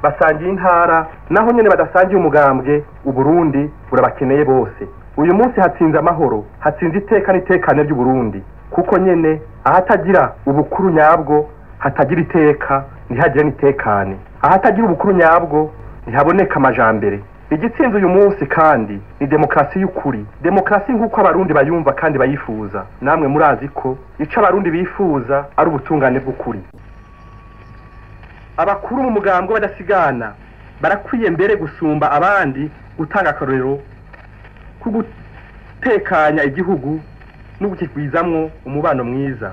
basangiye intara naho nyene badasangiye umugambwe uburundi burabakeneye bose uyu munsi hatsinze amahoro hatsinze iteka n'itekane ry'uburundi kuko nyene ahatagira ubukuru nyabwo hatagira iteka ntihagire n'itekane ahatagira ubukuru nyabwo ntihaboneka amajambere igitsinze uyu munsi kandi ni demokarasi y'ukuri demokarasi nk'uko abarundi bayumva kandi bayifuza namwe murazi ko ico abarundi bifuza ari ubutungane bw'ukuri abakuru mu mugambwe badasigana barakwiye mbere gusumba abandi gutanga akarorero ko gutekanya igihugu no gukigwizamwo umubano mwiza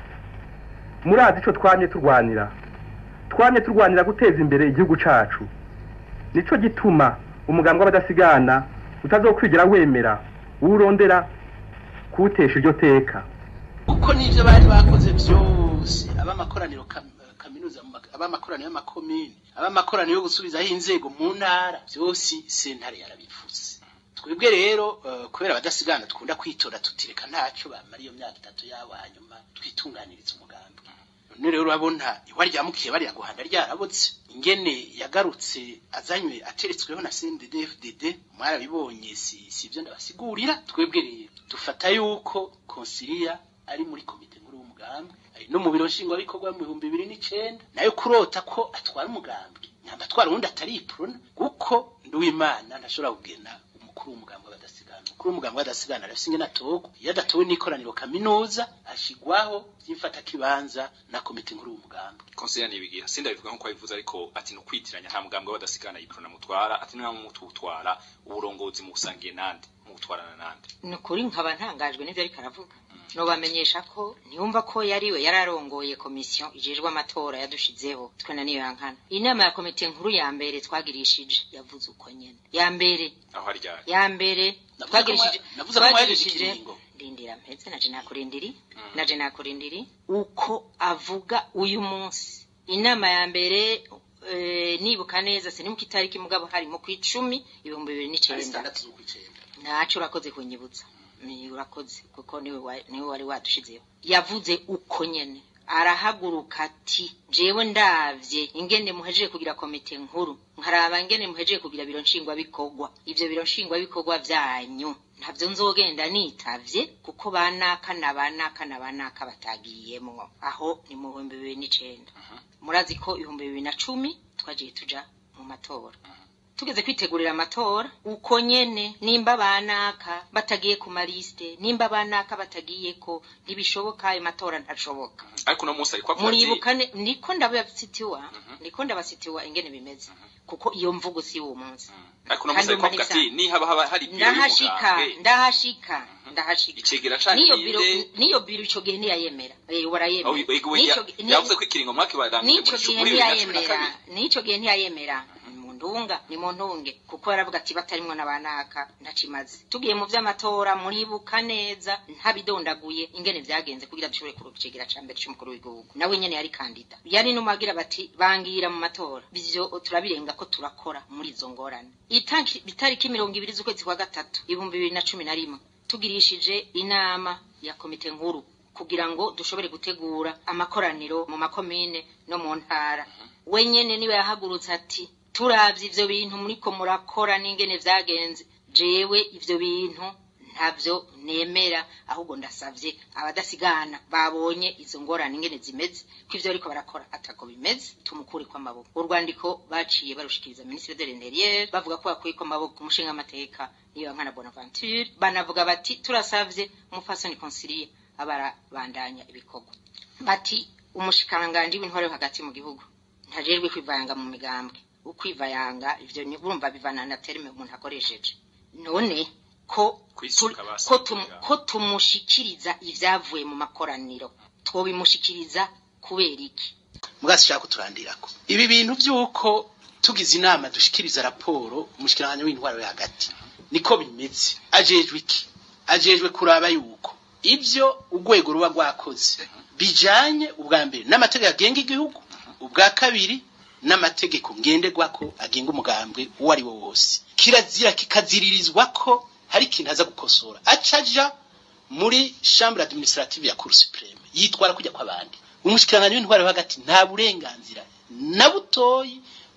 murazi ico twamye turwanira twamye turwanira guteza imbere igihugu cacu nico gituma umugambwe w'abadasigana utazokwigira wemera urondera kuwutesha iryo teka uko n'ivyo bari bakoze vyose ab'amakoraniro kam- kaminuza mu ma- ab'amakoraniro y'amakomine ab'amakoraniro yo gusubizaho inzego mu ntara vyose sentare yarabivuze twebwe rero eh, kubera abadasigana dukunda kwitora tutireka ntaco bamara iyo myaka itatu yabo hanyuma twitunganiriza umugambi none rero urabona iwa ryamukiye bariya guhanda ryarabotse ingene yagarutse azanywe ateretsweho na CNDD-FDD mwarabibonye si si ivyo ndabasigurira twebwe rero dufata yuko konsilia ari muri komite nkuru y'umugambi ari no mu biro nshingwabikorwa mu bihumbi bibiri n'icenda nayo kurota ko atwara umugambi nyamba atwara uwundi atari iprona kuko nduwimana ntashobora kugena umukuru w'umugambi w'abadasigana umukuru w'umugambi w'abadasigana arafise ingene atorwa iyo adatowe n'ikoraniro kaminuza ashigwaho vy'imfatakibanza na komite nkuru y'umugambi konsera nibigira sindabivuga nkuko abivuze ariko ati no kwitiranya nta mugambwe w'abadasigana yiprona mutwara ati nta mututwara uburongozi mu busangiye nande mu gutwarana nande ni ukuri nkaba ntangajwe n'ibyo ariko aravuga nobamenyesha ko ntiyumva ko yariwe yararongoye komisiyo ijejwe amatora yadushizeho twena niyo yankana inama ya komite nkuru ya mbere twagirishije yavuze uko nyene ya mbere aho ari ryari ya mbere Navuze ko twagirishije mwa- navuze ko mwahejeje twagirishije ikiringo. rindira mpetse naje nakurindiri naje nakurindiri uko avuga uyu munsi inama ya mbere eh, nibuka neza sinibuka itariki mugabo hari mu kwicumi ibihumbi bibiri ari n'icenda zitandatu z'ukwicenda ntaco urakoze kunyibutsa ni urakoze kuko niwe wa- niwe wari wadushizeho yavuze uko nyene arahaguruka ati jewe ndavye ingene muhejeje kugira komite nkuru nkaraba ingene muhejeje kugira biro nshingwabikorwa ivyo biro nshingwabikorwa vyanyu ntavyo nzogenda nitavye kuko banaka na banaka na banaka batagiyemwo aho ni mu bihumbi bibiri n'icenda murazi ko ibihumbi bibiri na cumi twagiye tuja mu matora tugeze kwitegurira amatora uko nyene nimba banaka batagiye ku malisite nimba banaka batagiye ko ntibishoboka ayo matora ntashoboka ariko uno munsi ariko avuga ati muribukane niko ndabasitiwa niko ndabasitiwa ingene bimeze kuko iyo mvugo si uwo munsi ariko uno munsi ariko avuga ati nihaba haba hari biro ndahashika y'umugambwe ndahashika ndahashika icegera canke niyo biro ninde niyo biro ico gihe ntiyayemera eh warayemera aho yego Nico gi- ni- yavuze ko ikiringo mwakibarangije nico gihe ntiyayemera nico gihe ntiyayemera ni mu ndunga ni mu ntunge kuko yaravuga ati batarimwo n'abanaka ntacimaze tugiye mu vy'amatora muribuka neza ntabidondaguye ingene vyagenze kugira dushobore kuronka icegera ca mbere c'umukuru w'igihugu nawe nyene yari kandida yari numagira bati bangira mu matora ivyo turabirenga ko turakora muri izo ngorane Itanki- itariki mirongo ibiri z'ukwezi kwa gatatu ibihumbi bibiri na cumi na rimwe tugirishije inama ya komite nkuru kugira ngo dushobore gutegura amakoraniro mu makomine no mu ntara we nyene niwe yahagurutse ati turavye ivyo bintu muriko murakora n'ingene vyagenze jewe ivyo bintu ntavyo nemera ahubwo ndasavye abadasigana babonye izo ngorane ingene zimeze ko ivyo ariko barakora atako bimeze tumukure ko amaboko urwandiko baciye barushikiriza ministre de l'intérieur bavuga ko bakuye ko amaboko umushinga amateka niyo nkana bonaventure banavuga bati turasavye umufasoni consilie abarabandanya ibikorwa bati umushikiranganji w'intwaro yo hagati mu gihugu ntajejwe kwivanga mu migambwe ukwivayanga ivyo ni urumva bivana na terme umuntu akoresheje none ko Kwisuka tu- basi ko tum- kugira. ko tumushikiriza ivyavuye mu makoraniro twobimushikiriza kubera iki mugasi shaka kuturandirako ibi bintu vyuko tugize inama dushikiriza raporo umushikiranganje w'intwaro yo hagati niko bimeze ajejwe iki ajejwe kuraba yuko ivyo urwego ruba rwakoze bijanye ubwa mbere n'amategeko agenga igihugu ubwa kabiri n'amategeko ngenderwako agenga umugambwe uwo ari wo wose kirazira kikaziririzwa ko hari ikintu aza gukosora acaja muri chambre administrative ya cour supreme yitwara kujya kw'abandi umushikiranganje w'intwaro yo hagati nta burenganzira na butoyi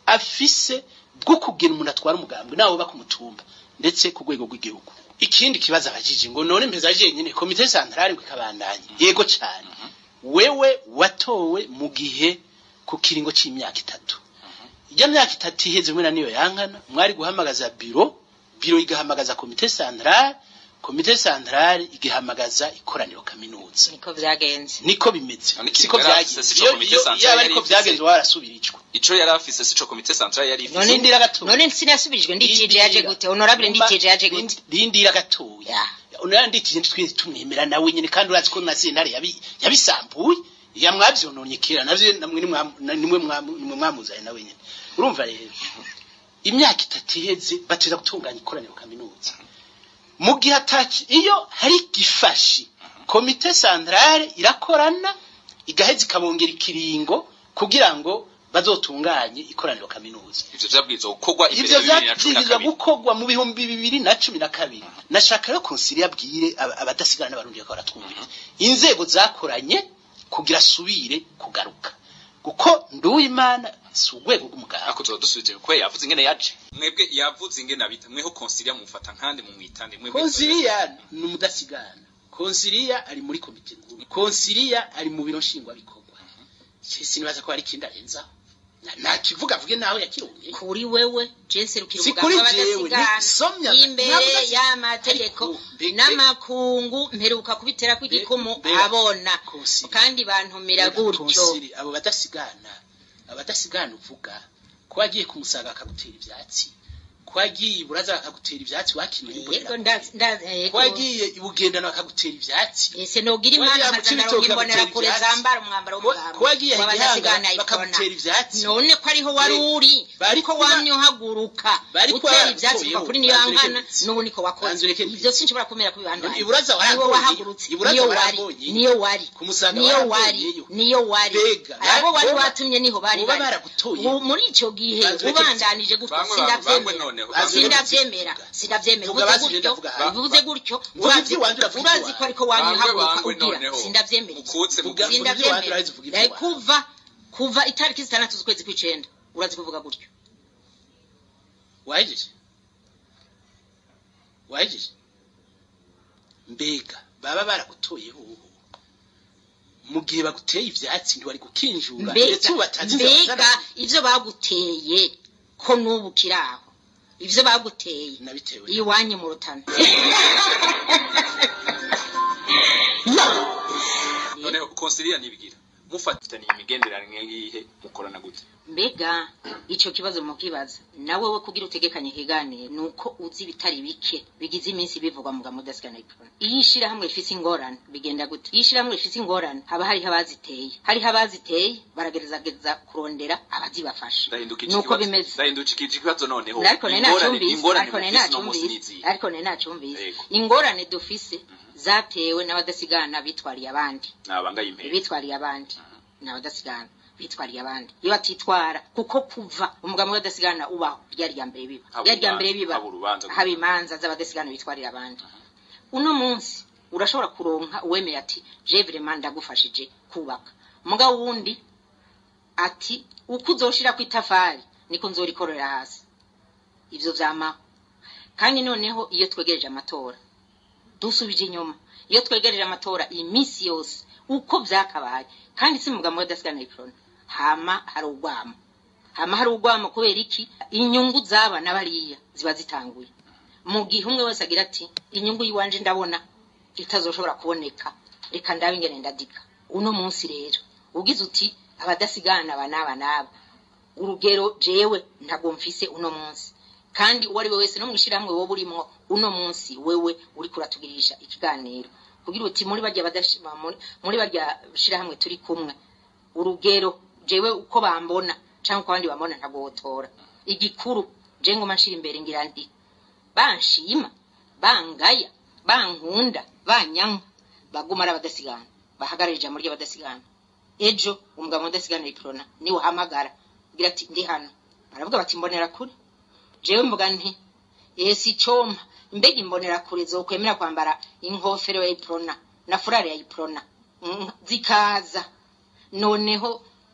afise bwo kugira umuntu atwara umugambwe nawe uba ku mutumba ndetse ku rwego rw'igihugu ikindi kibazo abajije ngo none mpeza jenyine komite santarari ngo ikabandanye yego cyane wewe watowe mu gihe ku kiringo c'imyaka itatu ijya myaka itatu iheze mwe na niyo yankana mwari guhamagaza biro biro igahamagaza komite santarari komite santarari igahamagaza ikoraniro kaminuza niko vyagenze niko bimeze None siko ikintu yari afise byagenze sico Iyo- komite iyo- centrale yaba yari ariko ifise. byagenze warasubirijwe ico yari afise sico komite centrale yari ifise none Rindira gatoya. none sinasubirijwe nditije yaje gute honorable nditije yaje gute rindira gatoya unara nditije twese tumwemera nawe nyine kandi urazi ko na sentare yabi- yabisambuye yamwavyononye kera navyo namwe nimwe nimwe mwamu- nimwe mwamuzanye nawe nyine urumva rero imyaka itatu iheze bateza gutunganya ikoraniro kaminuza mu gihe ataci iyo hari gifashi komite santrale irakorana igaheza ikabongera ikiringo kugira ngo bazotunganye ikoraniro kaminuza ivyo vyabwirizwa gukorwa imbere ivyo ya bibiri na cumi na vyabwirizwa kabiri gukorwa mu bihumbi bibiri na cumi na kabiri nashaka rero konsili abwire aba- abadasigana n'abarundi bakaba baratwumviriza inzego zakoranye kugira asubire kugaruka kuko nduwimana si urwego rw'umuganga ariko tuba dusubije kwe yavuze ingene yaje mwebwe yavuze ingene abita mweho konsilia mufata nkande mu mwitande mwebwe konsiliya ni umudasigana konsiliya ari muri komite nkuru konsiliya ari mu biro nshingwabikorwa sinibaza ko hari ikindi arenzaho Na- nakivuga avuge nawe yakirunye kuri wewe jense rukira Si umuganga kuri jewe, w'abadasigana ni somya, imbere ntabwo udasi- y'amategeko Ariko, mbega- n'amakungu mperuka kubitera kw'igikumu mbega- abona Konsili. kandi bantumira gutyo Konsili, abo badasigana abadasigana uvuga ko wagiye kumusanga akagutera ivyatsi ko wagiye iburaza akagutera ivyatsi wakiniye yego imbonera ndazi ndazi ko yego wagiye ibugendana bakagutera ivyatsi ese nogira Wagiye imana mu nkazana Cibitoke imbonera kure bakagutera zambara umwambaro Ko- w'umuganga ko wagiye w'abadasigana igihanga ikona bakagutera ivyatsi none ko ariho wari Eh, uri bari ko kuba- wamye uhaguruka bari kuba utera ivyatsi baratoyeho, kuva kuri niyo banzureke nkana ndetse. n'ubu niko wakoze Banzureke ndetse. ivyo sinshobora kumera kubibandanya Iburaza niwo waramboye, wahagurutse iburaza niyo wari waramboye. niyo wari Kumusanga niyo wari waramboyeyo. niyo wari Mbega, abo wari boba- watumye niho bari boba bari baragutoye. Ubu muri ico gihe Banzureke ndetse. ubandanije gutyo Bamwe bangwe sindavyemera noneho. sindavyemera sindavyemera Vuga uvuze basi gutyo ndavuga hano. uvuze gutyo Vuga urazi ivy'iwanje uravuga urazi ivy'iwawe. ko ariko wamye Bangwe uhaguruka bangwe ugira noneho. sindavyemera Ukutse mu Vuga- Sindavyemera. vuga ivy'iwanje urazi vuga Sindavyemera ivy'iwawe. kuva kuva itariki zitandatu z'ukwezi kw'icenda urazi kuvuga gutyo wahejeje wahejeje mbega baba baragutoyeho ubu mu gihe baguteye ivyatsi ntiwari gukinjura ndetse ubu mbega batazi inzira mbega bazana- ivyo baguteye ko n'ubu kiraho ivyo baguteye nabitewe iwanyu mu rutana noneho konsilia nibigira mufatanye imigenderanire yihe mukorana gute mbega ico kibazo mukibaza nawe we kugira utegekanye ikiganiro nuko uzi ibitari bike bigize iminsi bivugwa mu gamudasigana ipfuna iyo ishirahamwe rifise ingorane bigenda gute iyo ishirahamwe rifise ingorane haba hariho abaziteye hariho abaziteye baragerageza kurondera abazibafasha ndahindukije nuko ikibazo bimeze ndahindukije ikibazo noneho ariko nari Ingorane- nacumbise ingorane ariko nari mufise uno munsi nacumbise nizihe? ariko nari nacumbise Yego. ingorane dufise zatewe n'abadasigana bitwariye abandi nabangaye impera bitwariye abandi ni abadasigana bitwariye abandi iyo batitwara kuko kuva umugabo w'abadasigana ubaho ryari rya mbere biba Haba ryari rya mbere urubanza- biba haba urubanza haba imanza z'abadasigana bitwarira abandi uno munsi urashobora kuronka uwemeye ati je vraiment ndagufashije kubaka mugabo wundi ati uko uzoshira ku itafari niko nzorikorera hasi ivyo vyamaho kandi noneho iyo twegereje amatora dusubije inyuma iyo twegereje amatora iminsi yose uko vyakabaye kandi si mugabo wadasigana iprona hama hari urwamo hama hari urwamo kubera iki inyungu z'abana bariya ziba zitanguye mu gihe umwe wese agira ati inyungu y'iwanje ndabona itazoshobora kuboneka reka ndabe ingene ndadika uno munsi rero ugize uti abadasigana aba n'aba n'aba urugero jewe ntabwo mfise uno munsi kandi uwo ari we wese no mwishirahamwe wowe urimwo uno munsi wewe uri kuratugirisha ikiganiro kugira uti muri barya badashi- muri- muri barya shirahamwe turi kumwe urugero jewe uko bambona canke uko abandi bambona ntabwo wotora igikuru je ngoma nshira imbere ngira nti banshima bangaya bankunda banyanka baguma ari abadasigana bahagarara ijambo ry'abadasigana ejo umugabo w'adasigana iprona niwe uhamagara ugira ati ndi hano baravuga bati mbonera kure jewe mvuga nti esi icompa mbega imbonera kure zokwemera kwambara inkofero ya iprona na furari ya iprona Mm, zikaza noneho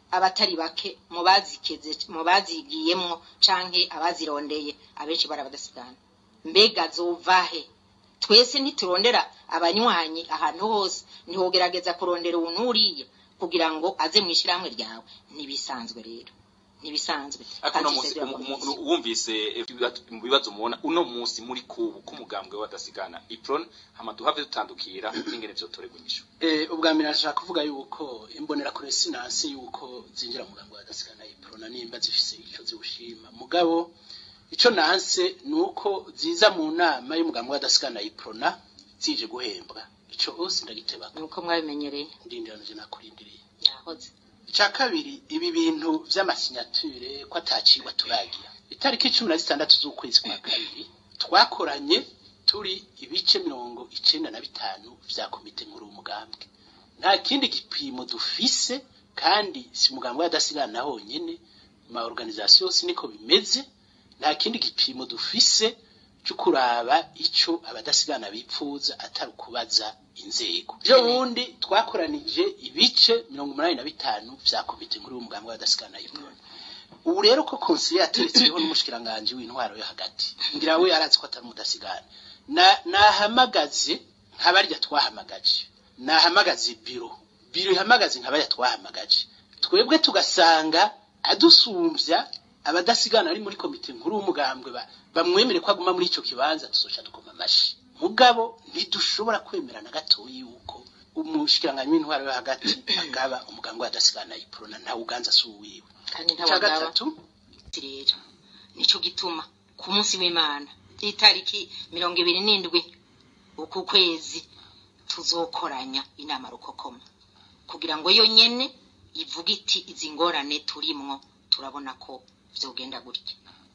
abatari bake mu bazikeze mu bazigiyemwo canke abazirondeye abenshi bari abadasigana mbega zovahe twese ntiturondera abanywanyi ahantu hose ntiwogerageza kurondera umuntu uriye kugira ngo aze mu ishyirahamwe ryawe ntibisanzwe rero ntibisanzwe ariko uno Kandi munsi Cedric umu- Akomezi. umu- wumvise ibibazo- mu bibazo mubona uno munsi muri kubu k'umugambwe w'abadasigana ipron hama duhave dutandukira n'ingene vyotorerwa inyishu Eh, ubwa mbere nashaka kuvuga yuko imbonera kure sinanse yuko zinjira mu mugambi wa dasigana iprona nimba zifise ico ziwushima mugabo ico nanse nuko ziza mu nama y'umugambi wa dasigana iprona zije guhembwa ico hose ndagitebaka nuko mwabimenyereye ndindiranije nakurindiriye yahoze icya kabiri ibi bintu vy'amasinyature ko atacigwa turagira itariki cumi na zitandatu z'ukwezi kwa kabiri twakoranye turi ibice mirongo icenda na bitanu vya komite nkuru y'umugambwe nta kindi gipimo dufise kandi si umugambi w'adasigana honyene ma organisation yose niko bimeze nta kindi gipimo dufise cyo kuraba ico abadasigana bipfuza atari ukubaza inzego ejo bundi twakoranije ibice mirongo umunani na bitanu vya komite nkuru y'umugambi w'abadasigana y'uburundi ubu rero ko konsiliye yateretsweho n'umushikiranganji w'intwaro yo hagati ngira we arazi ko atari umudasigana Na- nahamagaze nkabarya twahamagaje nahamagaze biro biro ihamagaze nkabarya twahamagaje twebwe tugasanga adusumbya abadasigana ari muri komite nkuru y'umugambwe ba- bamwemere ko aguma muri ico kibanza tuzoca dukoma amashi mugabo ntidushobora kwemera na gatoyi yuko umushikiranganyi w'intwaro yo hagati agaba umugambwe w'adasigana iprona nta uganza si uwiwe kandi icya ntabagaba gatatu rero nico gituma ku munsi w'imana itariki mirongo ibiri n'indwi uku kwezi tuzokoranya inama rukokoma kugira ngo yo nyene ivuge iti izi ngorane turimwo turabona ko vyogenda gutya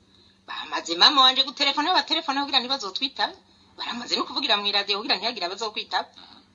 bamaze mama wanje gutelefona abatelefona kugira ntibazotwitabe baramaze no kuvugira mw'iradiyo kugira ntihagire abazokwitaba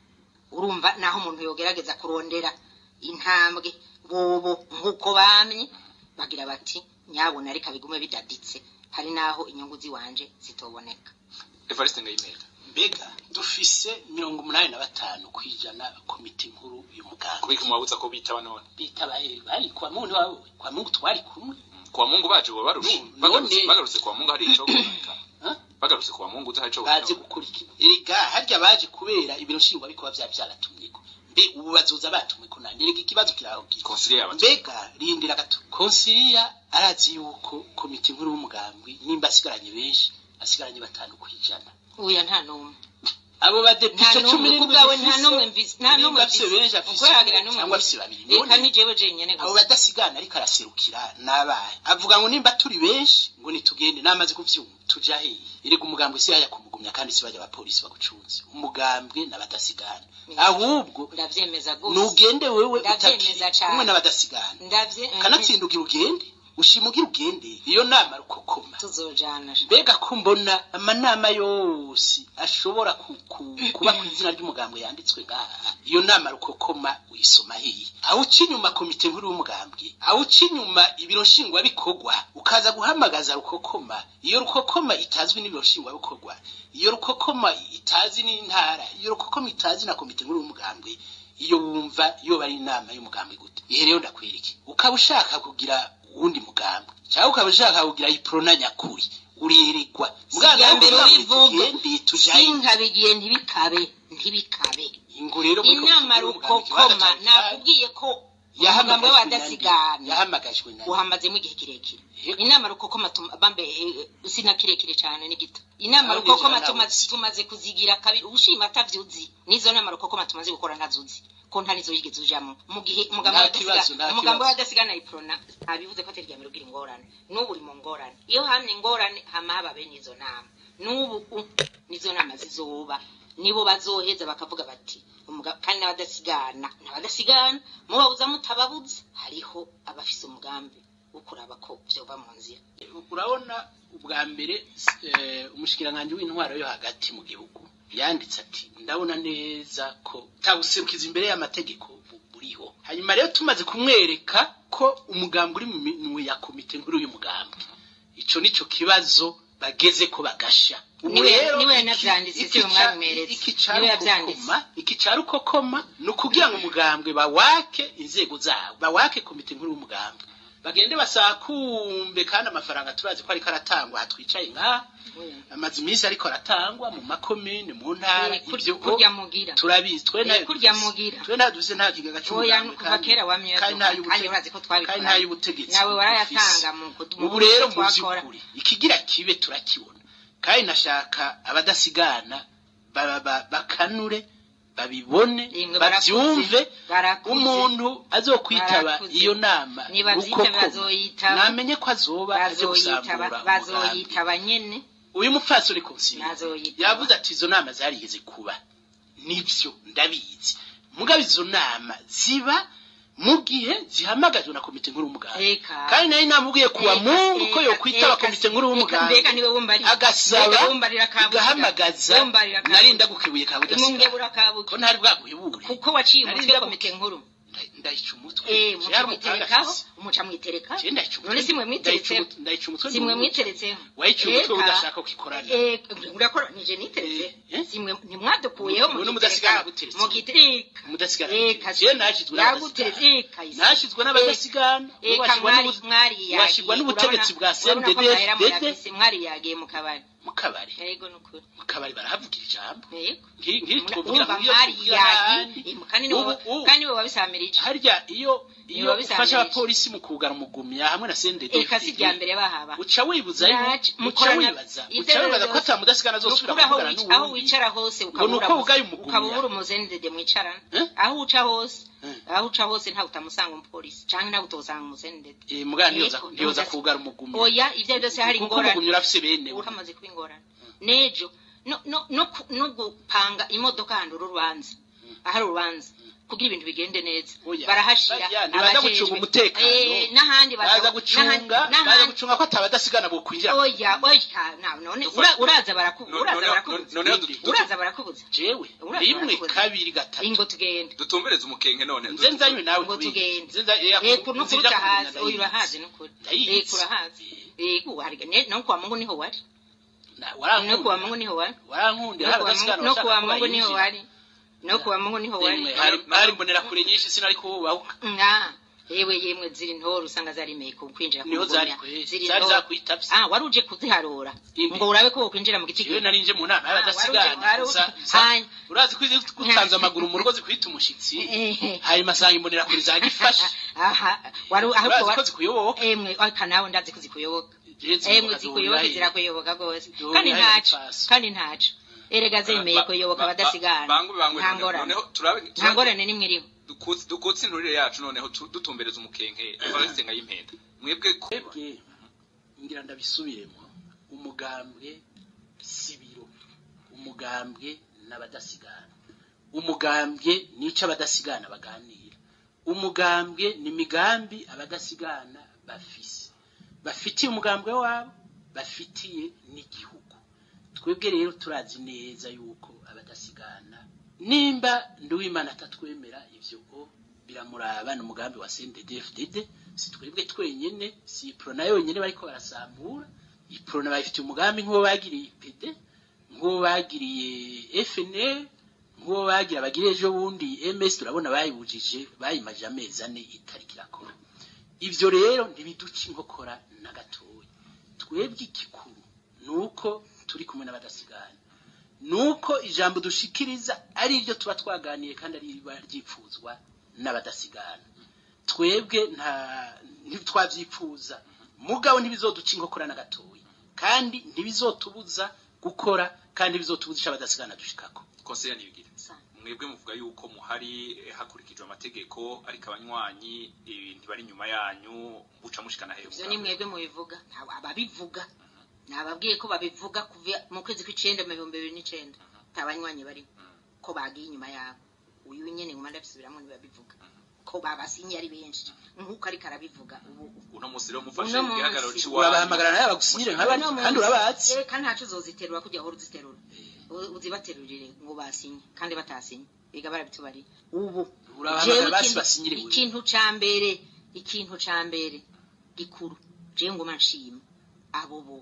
urumva naho umuntu yogerageza kurondera intambwe bobo nk'uko bamye bagira bati nyabona reka bigume bidaditse hari naho inyungu ziwanje zitoboneka evariste ngayimera mbega dufise mirongo umunani na batanu kwijana komite nkuru y'umugambwe kubika umwabutsa ko bitaba none bitabaye bari kwa muntu wawe kwa mungu twari kumwe kwa mungu baje bo barusha None- bagarutse bagarutse kwa mungu hari ico kuboneka Huh? bagarutse kwa mungu uzi hari ico baje kuboneka gukurikira erega harya baje kubera ibiro nshingwabikorwa vya vyaratumyeko mbe ubu bazoza batumweko nande erega ikibazo kiraho kiri konsiliye yabaje mbega rindira gato konsiliya arazi yuko komite nkuru y'umugambwe nimba asigaranye benshi asigaranye batanu kwijana uya nta n'umwe abo nta badepite cumi n'umwe n'indwi kubwawe nta dufise, n'umwe mvise nta nimba n'umwe afise benshi afise uko yagira n'umwe cyangwa mvise afise babiri reka none ni jewe jenyene abo gusa badasigana ariko araserukira n'abahe avuga ngo nimba turi benshi ngo nitugende namaze kuvyumva tuja hehe erega umugambwe si yaya kumugumya kandi si bajya abapolisi bagucunze umugambwe n'abadasigana ahubwo ndavyemeza gose nugende wewe Ndavyemeza utakiri cane. kumwe n'abadasigana ndavye kanatsinda ugira ugende ushima ugira ugende iyo nama rukokoma tuzojana mbega ko mbona amanama yose ashobora ku, ku, kuba ku izina ry'umugambwe yanditswe ngaha iyo nama rukokoma uyisoma hehe aho uca inyuma komite nkuru y'umugambwe aho uca inyuma ibiro nshingwabikorwa ukaza guhamagaza rukokoma iyo rukokoma itazwi n'ibiro nshingwabikorwa iyo rukokoma itazi n'intara iyo rukokoma itazi na komite nkuru y'umugambwe iyo wumva iyo bari inama y'umugambwe gute ihe rero ndakwereke ukaba ushaka kugira uwundi mugambwe cyangwa ukaba ushaka kugira iprona nyakuri uririrwa siga mbere ubivuga tujaye sinkabigiye ntibikabe ntibikabe ingo rero muri inama komite y'umugambwe, rukokoma ikibanza cya nakubwiye ko umugambi yahamagajwe na w'abadasigana nde? yahamagajwe na nde? uhamazemo igihe kirekire Yego. inama rukokoma tuma- bambe eh, sina kirekire cyane ni gito inama Aho rukokoma nijoro tumaze nawuzi. tumaze kuzigira kabiri ushima atavyuzi nizo nama rukokoma tumaze gukora ntazuzi ko nta nizo yigeze ujamo mu gihe umugambi Nta kibazo, nta w'abadasigana umugambi kibazo. w'abadasigana iprona ntabivuze ko atari rya mbere ugira ingorane n'ubu uri mu ngorane iyo hamye ingorane hama haba bene izo nama n'ubu u- nizo nama zizoba nibo bazoheza bakavuga bati umuga- kandi n'abadasigana n'abadasigana mubabuza mutababuza hariho abafise umugambi wo kuraba ko vyova mu nzira urabona ubwa mbere eh, umushikiranganji w'intwaro yo hagati mu gihugu yanditse ati ndabona neza ko tabuserukiza imbere y'amategeko bu- buriho hanyuma rero tumaze kumwereka ko umugambi uri mu minwe ya komite nkuru y'umugambwe ico nico kibazo bageze ko bagasha ubu Niwe- rero niwe iki- yanavyanditse, iki siwe ca- mwabimeretse. iki ca Niwe yavyanditse. rukokoma iki ca rukokoma ni ukugira ngo umugambwe bawake inzego zabo bawake komite nkuru y'umugambwe bagende basakumbe kandi amafaranga turazi ko ariko aratangwa aha twicaye ngaha amaze iminsi ariko aratangwa mu makomine mu ntara Eh, kur- ibyo kurya mugira turabizi twe Eh, ntayo kurya dufise. mugira. twe ntayo dufise nta kigega oya cy'umugambwe kuva kera wamye kandi nta yaduka, kandi urazi ko twabikora kandi nta y'ubutegetsi nawe dufise. warayatanga mu kudu- mu ubu buryo rero mu twakora. by'ukuri ikigira kibe turakibona kandi nashaka abadasigana ba- ba- bakanure babibone Yemwe barakuze, babyumve barakuze. umuntu azokwitaba Barakuze. iyo nama Nibavyitaba rukokoma, bazoyitaba. namenye ko azoba aje bazoyitaba gusambura umugambi bazoyitaba nyene uyu mupfasoni konsili Bazoyitaba. yavuze ati izo nama zarigeze kuba nibyo ndabizi mugabe izo nama ziba mu gihe zihamagajwe na komite nkuru y'umuganda Eka. kandi nari namubwiye kuwa Eka, mungu ko eka, yokwitaba eka, komite nkuru eka, y'umuganda mbega niwe wumbarira. agasaba Mbega wumbarira kabuga. igahamagaza Wumbarira kabuga. narinda gukebuye ka Imungebura budasigana kabuga. ko ntari bwaguhebure kuko waciye Nari umutwe ndabu- komite nkuru Nda- ndayica umutwe eh Jewe muca umupanga mwiterekaho afise. umuca mwitereka Jewe ndayica umutwe. none si mwe Ndayica mwiteretseho umutwe- ndayica umutwe si mwe n'urubuga. mwiteretseho wayica umutwe Eka. udashaka ko ikorana Eh, urakora nije niteretse Eh, eh? si mwe ntimwadukuyeho Ubu n'umudasigana yaguteretse. mugitereka Mudasigana eka yaguteretse. Jewe nashizwe yaguteretse n'abadasigana. eka isi. nashizwe n'abadasigana eka washirwa mwari n'ubu- mwari yagiye washirwa n'ubutegetsi bwa CNDD-FDD CNDD mwari yagiye mu kabari mu kabari yego nukuri mu kabari barahavugira ijambo yego Nki- nkiri twumvira urumva ngo iyo mwari tuvugira yagiye n'ahandi. eh, kandi niwe Ubu- ubu- kandi niwe wabisamirije harya iyo iyo Biba bisanzwe ufasha iki? abapolisi mu kugara umugumya hamwe na CNDD eka si irya mbere bahaba uca wibuza Yaje, uca mukorana- wibaza uca Iterero wibaza ko ryose. ata mudasigana azosubira Nukuri aho kuvugana wic- aho n'uwundi wicara hose Ngo nuko ukabura ugaye umugumya. ukabura umuzendede mwicarana Eh? aho uca hose Eh. aho uca hose ntawe utamusanga umupolisi canke ntawe utosanga umuzendede Eh, mugana ntiyoza Yego, ntiyoza ntiyoza- kugara umugumya oya ivyo byose hari kuko ingorane umugumya urafise bene we. uramaze kuba ingorane nejo no no no ku- no gupanga imodoka ahantu urubanza ahari urubanza kugira ibintu bigende neza Oya, barahashira bajya, ntibaza abajejwe. gucunga umutekano. Eh, n'ahandi baza- baza gucunga n'ahandi- baza n'ahandi- gucunga ko atabadasigana bo kwinjira oya oya na- none ura- uraza barakubuza No- uraza noneho- barakubuza noneho du- du- uraza barakubuza jewe Uraza rimwe barakubuza. kabiri gatatu ingo tugende dutumbereze umukenke none nze nzanywe nawe ngo kubindi. tugende Nze nza- eh, eko no nzija kuruta kumenya hazi ndayizi. oya urahazi nukuri Ndayizi. eko urahazi eko wariga ne- no kuwa mungu niho wari Na- no warankunda. kuwa mungu niho wari warankunda no hari kuwa abadasigana mungu no bashaka kuwa ko mungu niho bayinjira. wari no kuwa mungu niho wari Yemwe, hari hari mbonera kure nyinshi sinari kubahuka nga yewe yemwe ziri ntoro usanga zarimeye ku kwinjira ku niho zari ngomya. kwe ziri zari ntoro zakwitavye ah wari uje kuziharura Indi. ngo urabe ko wokwinjira mu giti jewe nari nje mu nama y'abadasigana wari uje- gusa wari uje- gusa Hanya. urazi ko iyo utanze amaguru mu rugo zikwita umushitsi hanyuma asanga imbonera kure zagifashe aha wari ahubwo urazi ko wari zikuyoboka emwe aka nawe ndazi kuzikuyoboka Jewe emwe zikuyoboka zikuyoboka zihurira zirakuyoboka rwose Zihurira kandi he ntaco gupfasa. kandi ntaco erega zemeye kuyoboka abadasigana bangu bangu nta ngorane noneho turabe nta ngorane nimwe iriho dukutse dukutse inturire yacu noneho tu- dutumbereza umukenke Evariste Ngayimpenda mwebwe ko twebwe ngira ndabisubiremo umugambwe sibiro umugambwe n'abadasigana umugambwe nico abadasigana baganira umugambwe ni imigambi abadasigana bafise bafitiye umugambwe wabo bafitiye n'igihugu twebwe rero turazi neza yuko abadasigana nimba nduwimana atatwemera ivyo o biramuraba ni umugambi wa CNDD-FDD si twebwe twenyene si iprona yonyene bariko barasambura iprona bayifitiye umugambi nk'uwo bagiriye IPD nk'uwo bagiriye FNL nk'uwo bagira bagire ejo bundi MS turabona bayibujije bayimaje amezi ane itariki irakora ivyo rero ntibiduca inkokora na gatoya twebwe igikuru nuko turi kumwe n'abadasigana nuko ijambo dushikiriza ari iryo tuba twaganiye kandi ari riba ryipfuzwa n'abadasigana twebwe nta ntitwavyifuza mugabo ntibizoduca inkokora na gatoya kandi ntibizotubuza gukora kandi ntibizotubuza ico abadasigana dushikako konseye nibigire mwebwe muvuga yuko muhari eh, hakurikijwe amategeko ariko abanywanyi eh, ntibari inyuma yanyu buca mushikana hejuru ivyo ni mwebwe mubivuga ntabwo ababivuga nababwiye ko babivuga kuva mu kwezi kw'icenda mu bihumbi bibiri n'icenda nta banywanyi bari ko bagiye inyuma yabo uyu nyene nguma ndabisubiramwo ntibabivuga ko babasinye ari benshi nk'uko ariko arabivuga ubu uno munsi rero mufashe Uno munsi. igihagararo ciwanyu urabahamagara nawe bagusinyire nk'abandi Uno kandi munsi, urabazi eh, kandi ntaco uzoziterura kugira uhora uziterura U- uzibaterurire ngo basinye kandi batasinye biga barabitubariye ubu Urabahamagara jewe basi ikintu- basinyire wewe. ikintu ca mbere ikintu ca mbere gikuru jewe nguma nshima abo bose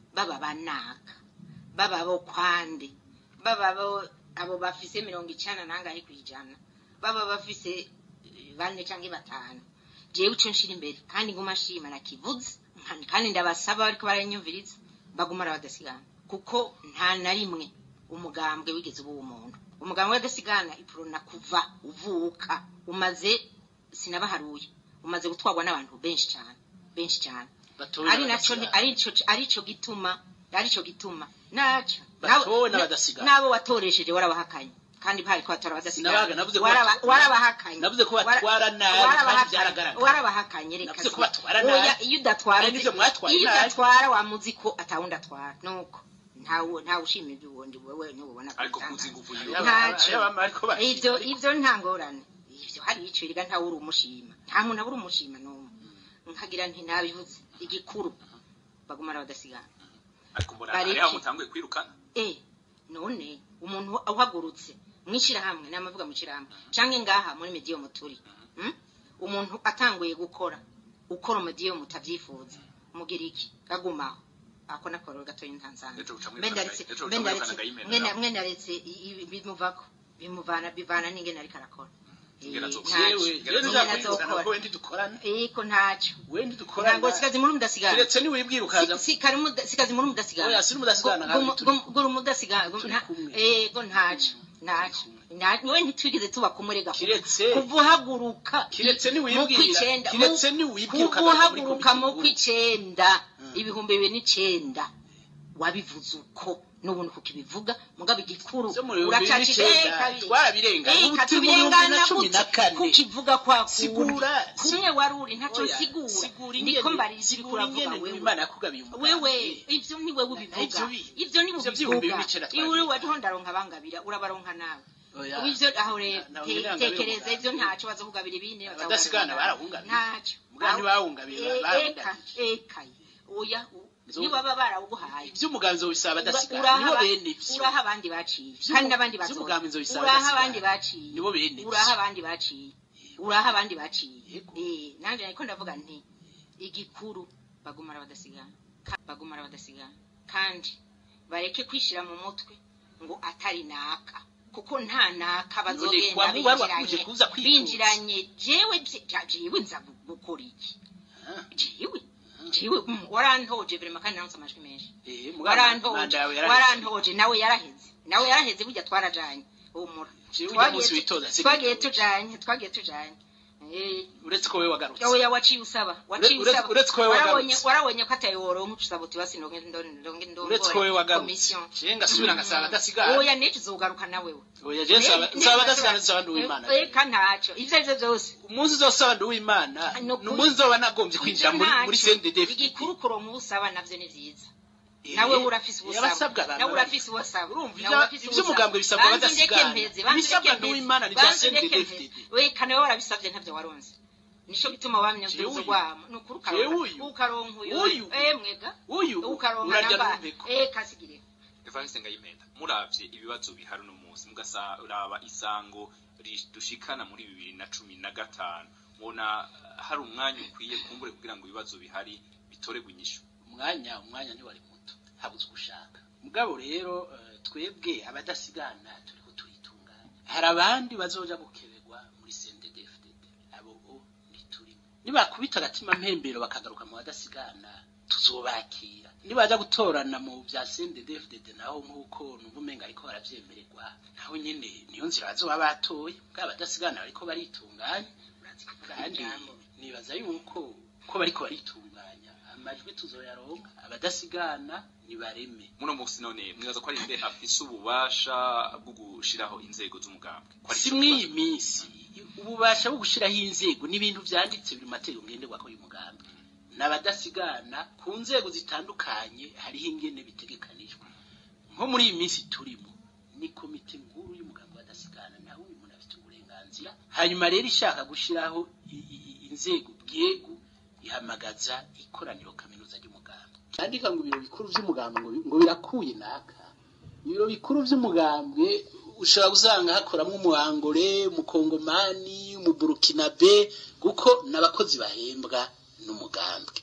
baba banaka baba bo kwande baba bo abo bafise mirongo icana nangahe kwijana baba bafise eh, bane canke batanu jewe ico nshira imbere kandi nguma nshima nakivuze nka- kandi ndabasaba bariko baranyumviriza bagumara badasigana kuko nta na rimwe umugambwe wigeze uba umuntu umugambwe w'adasigana ipurona kuva uvuka umaze sinabaharuye umaze gutwarwa n'abantu benshi cyane benshi cyane batowe ari naco n'abadasigana. arico arico gituma arico gituma naco Batowe nabo- n'abadasigana. nabo watoresheje warabahakanye kandi bari ko batora abadasigana Sinabaga, navuze ko Waraba- batu- warabahakanye navuze ko Wara- batwara nabi, kandi warabahakanye. byaragaragaye. warabahakanye reka Navuze ko si- batwara Oya, nabi. iyo udatwara Ari nivyo mwatwaye iyo nabi. udatwara wamuzi ko atawundi atwara nuko ntawe ntawe ushima ibyo ubundi wewe ntubona ko ariko bitangaje. kuzi ingufu Hariho yiwe aba- Ntacyo. hariho abama bariko bashima, ivyo ariko- ivyo nta ngorane ivyo hari ico riga ntawe uri umushima nta muntu abura umushima n'umwe nkagira nti nabivuze igikuru bagumara badasigana ariko mbona Bareke. hariho mutanguye kwirukana eh none umuntu uhagurutse mwishirahamwe namavuga mwishirahamwe canke ngaha muri mediyo muturi mm? umuntu atanguye gukora ukora mediyo mutavyifuza mugira iki agumaho ako nakoro gatoyi ntanzanga Ejo uca muri mbe Canada- ndaretse ejo uca mbe muri ndaretse Canada y'imena mwe na- nawe. mwe naretse i- i- bimuvako bimuvana bivana n'ingene ariko arakora Ingene Eh, azokora. ntaco. Jewe, jewe Ingene ntuzakwirukana azokora. ko wendi dukorana iko ntaco wendi dukorana ntabwo sikazi muri mudasigana kiretse niwibwira ukaza Si- si- kari muda- sikazi muri mudasigana Oya, siri mudasigana, Gu- kandi gu- turi- gu- gura umudasigana gu- turi nta- kumwe. ego ntaco ntaco Nta- we ntitwigeze tuba kumurega kuva- Kiretse- kuva uhaguruka Kiretse i- niwibwira, mu kw'icenda, kiretse mu- niwibwira kuva ukagaruka muri uhaguruka komite mu nkuru. kw'icenda Mm. ibihumbi bibiri n'icenda wabivuze uko n'ubundi kukibivuga mugabo igikuru Vyo mu bihumbi uracacisha bibiri n'icenda, kabiri. twarabirenga. Eh, Ubu turi mu katubirengana bihumbi na cumi na gute? kane. kukivuga kwa Sigura, kundi kumwe waruri ntaco Oya, sigura sigura ndiko ingene- mbariza sigura ibikuravuga ingene wewe Imana yakugabiye umugambi. wewe ivyo ni wewe ubivuga Ivyo bi- ivyo ni ivyo vy'ibihumbi ubivuga bibiri n'icenda iwe twabivuga. wariho ndaronka bangabira urabaronka nawe Oya. ivyo aho rero Na- na- te- na- na- tekereza na- ivyo ntaco bazokugabira ibindi Abadasigana barahungabira. ntaco Muga ntibahungabira, Eh, barahungabira. eka ekaye oya u- Zo- nibaba barawuguhaye ivy'umugambi nzobisaba abadasigana uraha nibo aba- bene ivyo uraha abandi baciye Vy'umu- kandi n'abandi vy'umugambi bazoza nzobisaba uraha abadasigana. abandi baciye Nibo bene ivyo. uraha abandi baciye uraha abandi baciye Yego. eh nanje ariko ndavuga nti igikuru bagumara badasigana Ka- bagumara badasigana kandi bareke kwishira mu mutwe ngo atari naka kuko nta naka bazogenda waba wari wakuje binjiranye kuza kwifuza. binjiranye jewe vye- ja- jewe nza gu- gukora iki Ah. jewe jewe mm, warantoje vrema kandi naronse amajwi menshi Eh, muga warantoje manda yawe yaraheze. warantoje nawe yaraheze nawe yaraheze burya twarajanye humura Jewe ujya Twagiye munsi tu- witoza, si twagiye witoza. tujanye twagiye tujanye Eh, uretse ko wewe wagarutse oya waciye usaba waciye Uretse- usaba uretse ko wewe warabonye wagarutse. warabonye ko ataye woronka usaba uti basi ndonge ndonge ndonge ndonge uretse ko wewe wagarutse commission je ngasubira ngasaba abadasigana oya nejo uzogaruka nawe we oya je nsaba nsaba abadasigana nsaba ndi uw'imana eka ntacyo ivyo arivyo vyose umunsi uzosaba ndi uw'imana Ni ukuri. ni umunsi nzoba nagombye kwinjira muri muri CNDD igikuru kuronka ubusaba navyo ni vyiza Eh, nawe urafise yabasabwa ubusaba abantu nawe bari- urafise ubusaba Urumva nawe ivya- urafise ivy'umugambwe ubusaba. bisabwa Banza undeke badasigana. mpeze, banza Ibisabwa undeke n'uw'Imana mpeze, ni vya banza undeke CNDD-FDD. mpeze. we kane wowe warabisavye ntavyo waronse nico gituma wamye Jewe uduzo uyu. rwamo nukuri Jewe ukaronka uyu. ukaronka uyu Uyu. eh mwega uyu ukaronka urarya namba n'umbeko eh kasigire Evariste Ngayimenda muravye ibibazo bihari no munsi mugasaraba isango ri- dushikana muri bibiri na cumi na gatanu mubona eh, hari umwanya ukwiye kumbure kugira ngo ibibazo bihari bitoregwe inyishu umwanya umwanya ntiwari muto habuze ugushaka mugabo rero eh, twebwe abadasigana turiko turitunganya hari abandi bazoja gukeberwa muri CNDD-FDD abo bo ntiturimo nibakubita agatima mpembero bakagaruka mu badasigana tuzobakira nibaja gutorana mu vya CNDD-FDD naho nk'uko numva umenga ariko baravyemererwa naho nyene niyo nzira bazoba batoye bwa abadasigana bariko baritunganya kandi nibaza yuko ko bariko baritunganya amajwi tuzoyaronka abadasigana nibareme muno munsi none mwibaza ko ari nde afise ububasha bwo gushiraho inzego z'umugambwe Ko ari si ico mw'iyi kibazo. minsi ububasha bwo gushiraho inzego n'ibintu vyanditse biri mu mategeko ngenderwako y'umugambi n'abadasigana ku nzego zitandukanye hariho ingene bitegekanijwe nko muri iyi minsi turimo ni komite nkuru y'umugambi w'abadasigana nawe uyu muntu afite uburenganzira hanyuma rero ishaka gushiraho i- i- i- inzego bwego ihamagaza ikoraniro kaminuza ry'umugambi cyandika ngo ibiro bikuru vy'umugambi ngo bi- ngo birakuye naka ibiro bikuru vy'umugambwe ushobora gusanga hakoramwo umuhangore umukongomani umuburukinabe kuko n'abakozi bahembwa n'umugambwe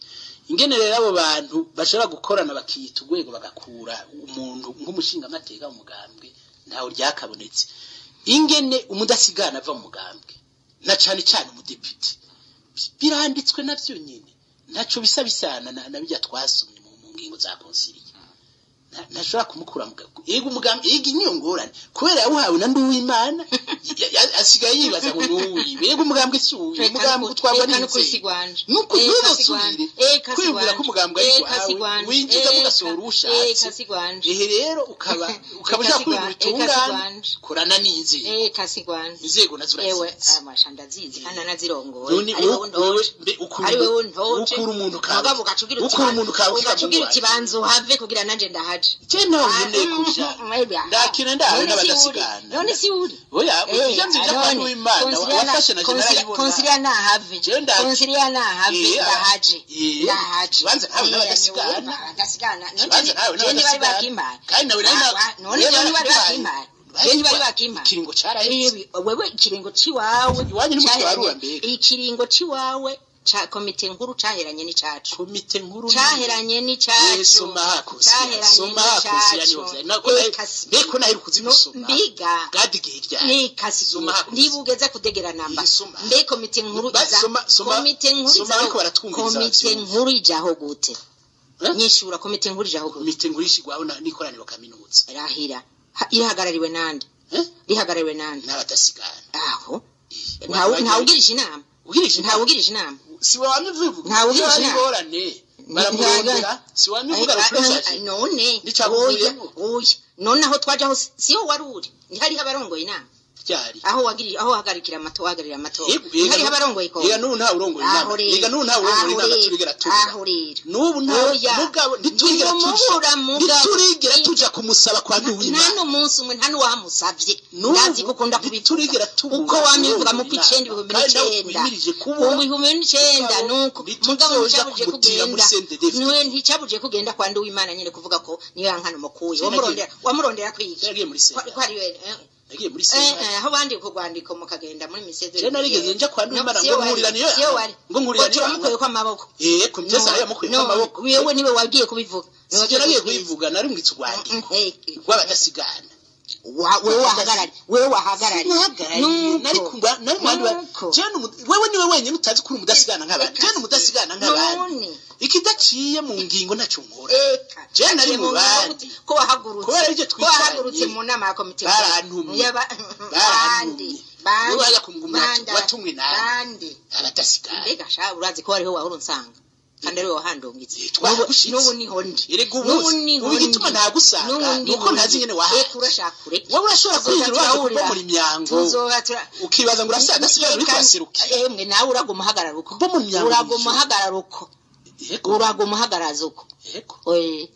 ingene rero abo bantu bashobora gukorana bakiyita urwego bagakura umuntu nk'umushingamateka w'umugambwe ntawe ryakabonetse ingene umudasigana ava mu mugambwe na cane cane umudepite biranditswe navyo nyene ntaco bisa bisana na, na bijya twasomye mu, mu ngingo za konsiliye Nta- ntashobora kumukura mu gago yego umugambi yego niyo ngorane kubera yawuhawe na nduwimana ya- ya- asigaye yibaza ngo nuwiwe yego umugambwe si uwiwe umugambi utwarwa n'inzego n'inzego nuko ntuzosubire kwiyumvira ko umugambi ari wawe winjiza mugasohora ushatse ehe rero ukaba ukaba ushaka kwiyumvira itungane korana n'inzego kasigwanje inzego nazo ewe urazizi amasha ndazizi kandi anazirongoye none ari wowe wowe ntoje mbe ukura ari wowe umuntu- ntoje ukura umuntu kawe mugabo ugacugira ukura umuntu kawe ugacugira ikibanza uhave kugira nanje ndahaje je nawe nkeneye kuja ndakina ndawe n'abadasigana none si uri oya Eh, ivyo nzi vyo none, kwa w'imana konsilia na- wafashe na konsilia- generali konsilia nahave Je ndaje. konsilia nahave Eh, ndahaje eh, ndahaje kibanza nawe Eh, n'abadasigana. abadasigana none Kibanza nawe je ntibari n'abadasigana. bakimpaye kandi nawe nari Ah, na- ah, none nawe je ntibari nari bakimpaye je ntibari bakimpaye ikiringo caraheze Ibi, wewe ikiringo ciwawe Iwanyu ni mu caheranye- kibarura mbega. ikiringo ciwawe ca komite nkuru caheranye n'icacu komite nkuru caheranye Eh, n'icacu soma hakosi caheranye soma hakosi niyo n'icacu vyari nako Eh, kasi- mbeko naheruka No, kuzigusoma mbiga gadi gihe ryari nikasi Soma hakosi. ntibugeze kudegera namba Eh, soma. mbe komite nkuru Ba- iza soma- soma- komite nkuru soma izaho ariko baratwumviriza komite bavyumva. nkuru ijaho gute Eh? nyishura komite nkuru ijaho gute komite nkuru ishigwaho na- n'ikoraniro kaminuza rahira Ha- irahagarariwe nande Eh? rihagarariwe nande n'abadasigana aho Eh, ntawe wagira- ntawugirije inama ugirisha ntawe ugirije inama si wamye uvuga Ntawe ugirisha Iyo ari inama. ingorane baramurondera si wamye uvuga Ay, ay, rukuzaje none Nicavuyemo. oya oya none aho twaje aho si- siho wari uri ntihariho abarongoye inama ryari aho wagiri aho hagarikira amato hagarira amatora Yego, yega ntihariho nu- abarongoye ko yega n'ubu ntawe urongoye inama aho rero yega n'ubu ntawe urongoye aho inama rero, turigera tuvuga aho rero n'ubu ntawe Oya. mugabo ntiturigera Ntimumubura tuja mugabo. ntiturigera tuja kumusaba kwa nta nduwimana n'umunsi umwe nta n'uwamusavye N'ubu ndazi ko ukunda kubivuga ntiturigera tuvuga uko wamivuga mu urongoye kw'icenda inama. ibihumbi Kandi nawe n'icenda twimirije mu kubura bihumbi n'icenda Mugabo, nuko ntituzoja mugabo nticabuje kumutira muri kugenda CNDD-FDD. niwe nticabuje kugenda kwa nduwimana nyene kuvuga ko niyo yankana umukuye Sinagiye. wamurondera wamurondera kwiki yagiye muri Kwa- sena ko ari we eh, yagiye muri eh, sena eh, aho bandika urwandiko mukagenda muri miseze Je narigeze nja kwa Nduwimana ngo nkurira niyo siyo wari ngo nkurira niyo turamukuye ko amaboko eh kumteza no, yamukuye no, amaboko wewe niwe wabwiye kubivuga Niwe sije nagiye wabwiye kubivuga nari mwitse urwandiko Eh, rw'abadasigana wa- wewe wahagarari wewe wahagarari Nahagarariye, nari Nuko. kugwa nari mu bandi ba- Nuko. Je ni umu- wewe niwe wenyine utazi kuri umudasigana nk'abandi je ni umudasigana nk'abandi none ikidaciye mu ngingo ntacyo nkora eka Je nari Aciye mu mu nama bandi. ko wahagurutse Kubera iryo ko twicaranye. wahagurutse mu nama ya komite Barantumye. Yaba- Barantumye. bande bande Wowe waza kumugumya ati, bande, watumwe nande. bande abadasigana mbega sha urazi ko hariho wahora unsanga kandi ariwe wahandungitse Eh, twagushitse. n'ubu niho ndi Erega ubu- n'ubu niho ubu igituma ndi. ntagusanga N'ubu ni uko niho ntazi ndi. nyene wahaje. Eka urashaka ureke wowe urashobora Tuzoza kwinjira ubanza turahurira. kubomora imyango tuzoba tura ukibaza ngo urafite agasigara uri Eka, kwaserukira emwe nawe uraguma uhagarara uko Bo mu myango uraguma y'ijoro. uhagarara uko yego uraguma uhagarara uko yego Oye.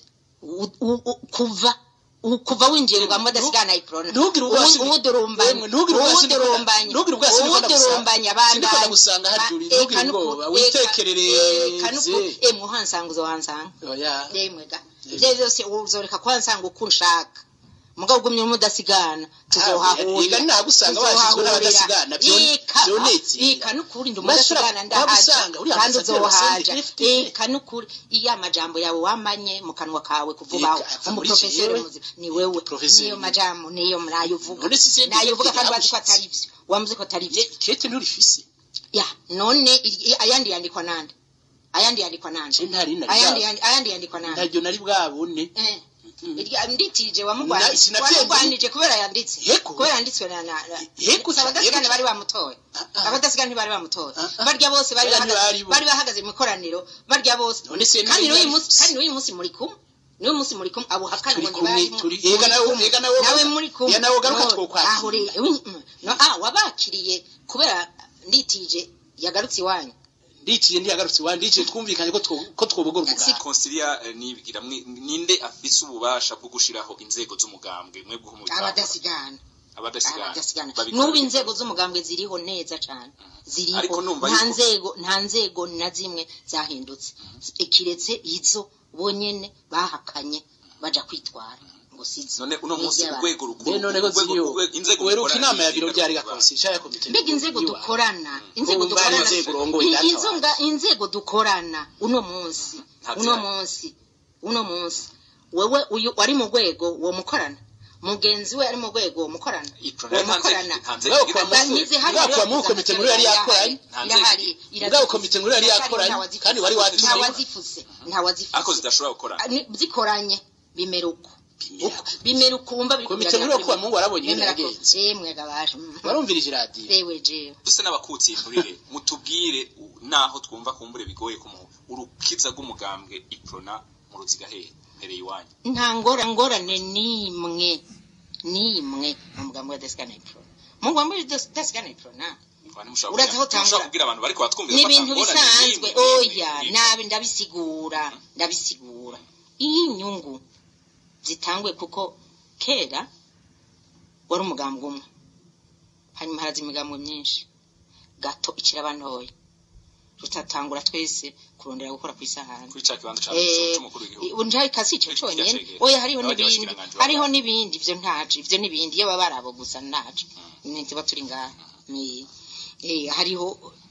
U- u- u- kuva u- kuva winjiye ngo amadasigana iprona ntugire ubwasi ni- uwudurumbanya Yemwe, ntugire ubwasi ni- uwudurumbanya ntugire ubwasi ni ko ndagusanga. uwudurumbanya Sindiko ndagusanga hajuri, ntugire ubwoba, witekerereze. emwe uhansanga uzohansanga oya yemwe ga ivyo vyose uzoreka kuhansanga uko unshaka mugabo ugumye umudasigana tuzohahurira Ega nahagusanga washyizwe n'abadasigana, vyo- vyonetse. eka nukuri ndi Urashobora umudasigana ndahaja kuhagusanga, uriya kandi ambasaderi wa uzohaja CNDD-FDD. eka nukuri iyo amajambo yawe wamanye mu kanwa kawe kuvubaho Eka, ava muri umuprofeseri jewe. muzi ni wewe Profeseri. niyo majambo niyo nayo uvuga None si CNDD-FDD nayo uvuga kandi wazi ko yabushitse. atari vyo wamuzi ko atari vyo kete nturifise ya none iri- ayandi yandikwa nande ayandi yandikwa nande je ntari nari ayandi bwa- yandi- ayandi yandikwa nande ntaryo nari bwabone Eh. Mm. Irya- nditije Na- wamugwanije sinavyemeye. wamugwanije kubera yanditse Yego. kubera yanditswe na na na- Yego, Si abadasigana yego. bari bamutoye Ah, ah. abadasigana ntibari bamutoye Ah, ah. barya bose bari Bariya bahagaze ntibari bo. bari bahagaze mu ikoraniro barya bose None se kandi ntibari n'uyu bari- munsi kandi n'uyu munsi muri kumwe n'uyu munsi muri kumwe abo hakana Turi ngo kumwe, ntibari mu- turi- muri ega nawe- kumwe. ega nawe- nawe muri kumwe ega nawe ugaruka No, twokwakira. aho rero mm, mm. no ah wabakiriye kubera nditije yagarutse iwanyu ndiciye ndiyagarutse iwanjye ndiciye twumvikanye ko two- ko twobogora umuganga konsilia eh, nibigira mwe- ninde afise ububasha bwo gushiraho inzego z'umugambwe mwebwe nk'umugambwe abadasigana abadasigana abadasigana babikora n'ubu bite? inzego z'umugambwe ziriho neza cyane ziriho Ariko numva nta yuko- nzego nta nzego na zimwe zahindutse kiretse izo bonyene bahakanye baja kwitwara ngo sizo none uno munsi N'iry'abantu. urwego rukuru Be none ko urwego- ziriyo urwego- inzego weruka zikorana inama ya n'izinga biro ryari kuvuga. gakonsi ishaka komite mbega inzego dukorana inzego wumva hari dukorana inzego urongoye I- data inzonga- inzego dukorana uno munsi Nta uno zihari. munsi uno munsi wewe uyu wari mu rwego wo mukorana mugenzi we ari mu rwego wo mukorana Iprona wo nta nzego- mukorana nta nzego Bwa igira kwa amasura. Banyize hano Bwa kwa rero mu komite nkuru yari yakoranye. Nta nzego irahari igira. Bwa komite nkuru yari yakoranye, kandi wari watumiwe. ntawazifuse ntawazifuse ariko zidashobora gukorana Ni- zikoranye bimera uko Bimera Uko. bimera uko wumva biri Komite kugerageza nkuru yo kuwa kuri- Mungu warabonye ingene bimera ko- yagenze. eh mwega baje mm. warumvirije iradiyo ewe jewe duse n'abakutsi inturire mutubwire u- naho twumva kumbure bigoye kumuha urukiza rw'umugambwe iprona mu ruziga hehe mpereye iwanyu nta ngora ngorane nimwe nimwe mu mugambi wa desikana ipro mu mugambi wa desikana ipro na Kwa ntimushobora Urazi aho kubwira- ntimushobora utangura. kubwira abantu bariko batwumvira ni ko ibintu atangorane bisanzwe n'imwe, n'imwe, oya n'imwe. nabi ndabisigura ndabisigura iyi nyungu zitangwe kuko kera wari umugambi umwe hanyuma haraza imigambi myinshi gato ikiraba ntoya tutatangura twese kurondera gukora ku isahani kuri ca kibanza ca Eh, c'umukuru w'igihugu ubu njari kasi ico Icyo conyene cyacegera. oya hariho Abandi n'ibindi bashikiranganji hariho baba- n'ibindi ivyo ntaje ivyo n'ibindi iyo baba barabo gusa ntaje ntiba turi ngaha Ni- eh, hariho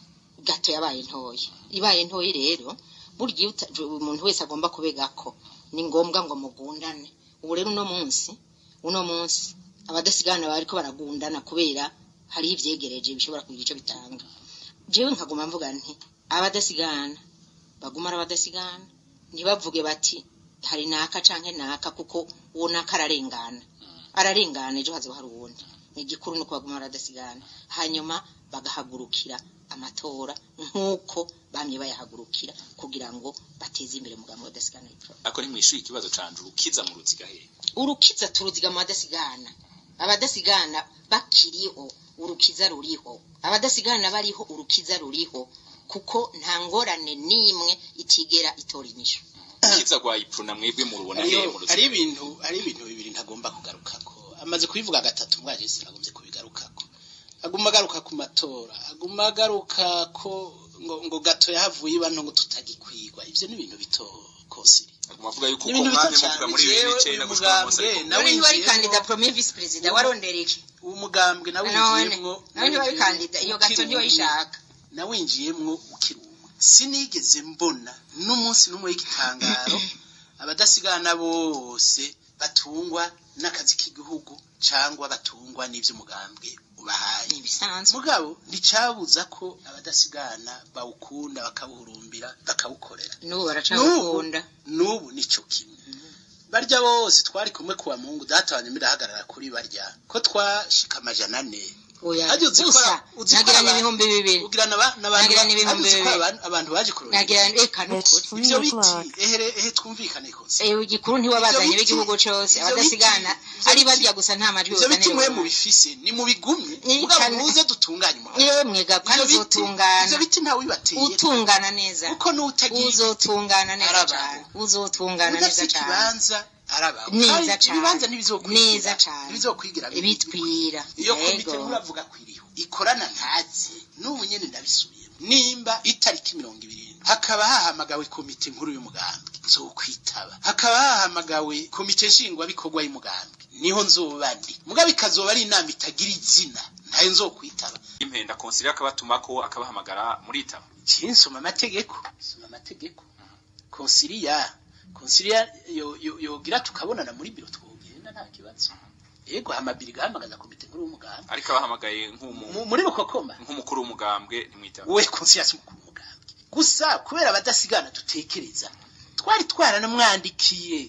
gato yabaye ntoya ibaye ntoya rero burya iyo uta- umuntu wese agomba kubegako ni ngombwa ngo mugundane ubu rero uno munsi uno munsi abadasigana bariko baragundana kubera hariho ivyegereje bishobora kugira ico bitanga jewe nkaguma mvuga nti abadasigana baguma ari abadasigana ntibavuge bati hari naka canke naka kuko uwo naka ararengana ararengana ejo hazoba hari uwundi igikuru nuko baguma baradasigana hanyuma bagahagurukira amatora nk'uko bamye bayahagurukira kugira ngo bateze imbere umugambi wa dasigana ariko ntimwishuye ikibazo canje urukiza mu ruziga hehe urukiza turuziga mu badasigana abadasigana bakiriho urukiza ruriho abadasigana bariho urukiza ruriho kuko nta ngorane n'imwe itigera itora inyishu urukiza rwa iprona mwebwe murubona hehe Hariyo- mu hari ruziga ibintu hari ibintu bibiri ntagomba kugarukako amaze kubivuga gatatu mwaje sinagombye kubigarukako aguma agaruka ku matora aguma agaruka ko ngo, ngo gato yahavuye ibano ngo tutagikwigwa ivyo ni ibintu bito kosiri muvuga yuko Ni uko ibintu bito mwamye cyane. muvuga muri bibiri Jewe n'icenda uyu gushika uno munsi mugambwe ariko nawe nawe ntiwari winjiyemwo- kandida premier vice perezida warondera iki uwo mugambwe nawe none winjiyemwo nawe ntiwari kandida iyo gato ntiwayishaka nawinjiyemwo ukiri umwe sinigeze mbona n'umunsi n'umwe w'igitangaro abadasigana bose batungwa n'akazi k'igihugu cyangwa batungwa n'ivy'umugambwe ubahaye ni ibisanzwe mugabo nticabuza ko abadasigana bawukunda bakawuhurumbira bakawukorera n'ubu baracagukunda n'ubu nico kimwe barya bose twari kumwe kuwa mungu data wanjye mirahagarara kuri barya ko twashika amajana ane oya Hajya uzi ko gusa ara- uzi ko nagira aba- n'ibihumbi bibiri ugira n'aba- n'abantu Nagira ba- n'ibihumbi hajya uzi ko bibiri. abantu- abantu baje kurondera nagira reka It's nukuri three ivyo biti o'clock. ehere ehe twumvikane kose ewe igikuru ntiwabazanye Ivyo biti- b'igihugu cose ivyo abadasigana biti- ivyo ari biti- barya gusa nta majwi ivyo biti mwe buzanira mubifise ni mubigumye Ni mugabo cane. muze dutunganye umuhanda yemwe ga kandi Ivyo biti- uzotungana ivyo biti ntawe wibateye utungana neza kuko n'utagiye uzotungana neza Araba. cyane uzotungana udafite neza cyane ikibanza araba Neza Kandi cane. ibibanza ntibizokwigira Neza cane. ntibizokwigira bitwira iyo komite Yego. muravuga ko iriho ikorana ntazi n'ubu nyene ndabisubiyemo nimba itariki mirongo ibiri hakaba hahamagawe komite nkuru y'umugambi nzokwitaba hakaba hahamagawe komite nshingwabikorwa y'umugambi niho nzoba ndi mugabo ikazoba ari inama itagira izina ntayo nzokwitaba impenda konsiliya akabatumako akabahamagara muritaba kinsoma amategeko soma amategeko konsiliya konsiliya yo- yo- yogira tukabonana muri biro twogenda nta kibazo yego hamabiri gahamagaza komite nkuru y'umugambi ariko abahamagaye nk'umu- Mu- muri bukokoma nk'umukuru w'umugambwe ntimwitaba we konsiliya mukuru w'umugambi gusa kubera abadasigana dutekereza twari twaranamwandikiye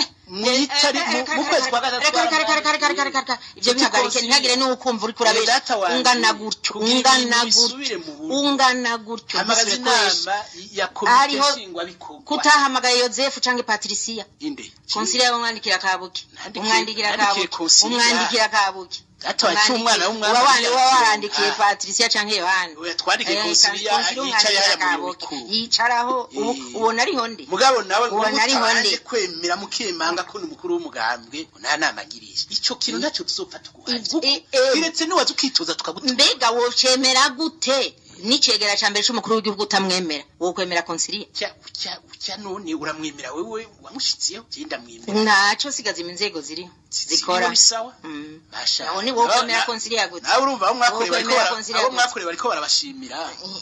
mwitari mu- mu kwezi kwa gatatu twaramwandikiye. ivyo bihagarike ntihagire n'ukumva uri Eh, kurabesha data wanje, ungana gutyo kugira ungana ibintu gutyo bisubire mu buryo. ungana gutyo hamagaza ntusubire kubesha. inama ya komite Hariho nshingwabikorwa kutahamagaye yozefu canke patriciya inde konsiliya umwandikira kabuki Nandikiye- umwandikira nandikiye kabuki Consilia. umwandikira kabuki data wa cy'umwana w'umwami uba yagiye warandikiye Ah. patriciya canke yohani Oya, twandikiye Eh, konsiliya Consilia yicaye haya umwandikira mu kabuki. bikuru yicaraho ubu Eh. ubona ariho ndi mugabo nawe ngo Ubona ariho mutaje ndi. kwemera mukemanga ko ni umukuru w'umugambwe nta nama agirije ico kintu ntacyo tuzopfa tuguhaye Ivyo- kuko eh, eh. kiretse niwaza ukitoza tukagutora mbega wocemera gute n'icegera ca mbere c'umukuru w'igihugu utamwemera wowe kwemera konsiliya cya cya cya none uramwemera wewe wamushitsiyeho je ndamwemera ntaco sigaza inzego ziri zikora bisawa Mm. basha Aho ni wowe Nawe- kwemera na- konsiliya gute nawe urumva abo mwakoreye Wowe bariko kwemera bara- konsiliya abo gute? mwakoreye bariko barabashimira